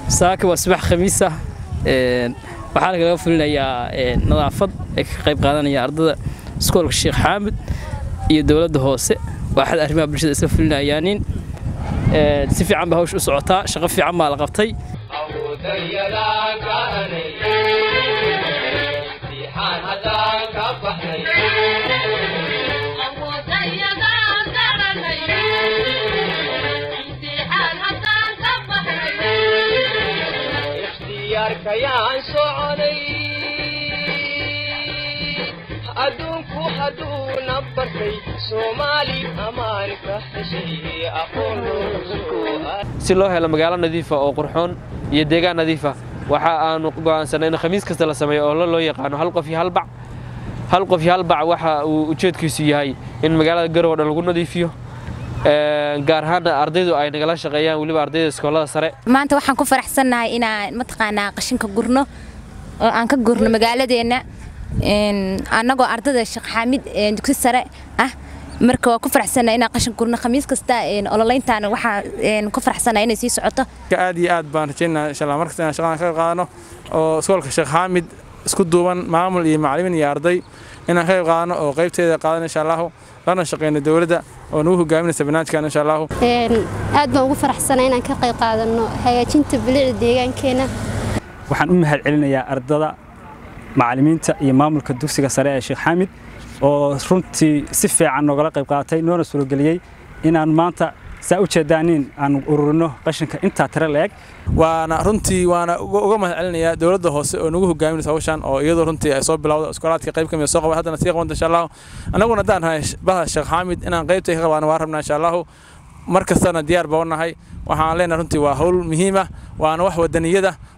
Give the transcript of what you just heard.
saaka waa subax khamiis ah waxaa lagaga fulinayaa nadaafad ay ka qayb qaadanaya ardada iskoolka sheekh xaamud iyo dowladda hoose waaxad arrimaha bulshada isla fulinayaanin si fiican baa hawsha u socotaa shaqo fiican baa la qabtay ikhtiyaarkayaan soconay adduunku hadduuna bartay soomaali ammaan ka heshay aqoon si loo helo magaalo nadiifa oo qurxoon iyo deegaan nadiifa waxa aanu go'aansanay in khamiis kasta la sameeyo oo loo yaqaano hal qof iyo hal bac hal qof iyo hal bac waxa uu ujeedkiisu yahay in magaalada garow dhan lagu nadiifiyo gaar ahaana ardaydu ay nagala shaqeeyaan weliba ardayda iskoolada sare maanta waxaan ku faraxsannahay inaan mataqaanaa qashinka gurno oo aan ka gurno magaaladeenna annagoo ardada sheekh xaamid dugsi sare ah marka waa ku faraxsannahay inaan qashin gurno khamiis kasta ololeyntaana waxaa ku faraxsannahay inay sii socoto aad iyo aad baan rajaynayaa insha allah markasta inaan shaqadan ka qaadano oo iskoolka sheekh xaamid isku duuban maamul iyo macallimiin iyo arday inaan ka qayb qaadano oo qaybteeda qaadano insha allahu lana shaqeyno dowladda oo nagu hogaaminaysa barnaamijkan insha allahu aad baan ugu faraxsanaa inaan ka qayb qaadano hagaajinta bilicda deegaankeena waxaan u mahad celinayaa ardada macallimiinta iyo maamulka dugsiga sare ee sheekh xaamid oo runtii si fiican noogala qayb qaatay noona suurageliyey inaan maanta saa u jeedaanin aan ururino qashinka intaa tire la-eg waana runtii waana uga mahad celinayaa dowladda hoose oo nagu hogaaminaysa hawshan oo iyadoo runtii ay soo bilowda iskoolaadka qayb kamid soo qaban haddana sii qabanta insha allahu annaguna haddaan nahay bahda sheekh xaamid inaan qaybtay ka qabaano waan rabnaa insha allahu mar kastana diyaar baa u nahay waxaan leenahay runtii waa hawl muhiim ah waana wax wadaniyada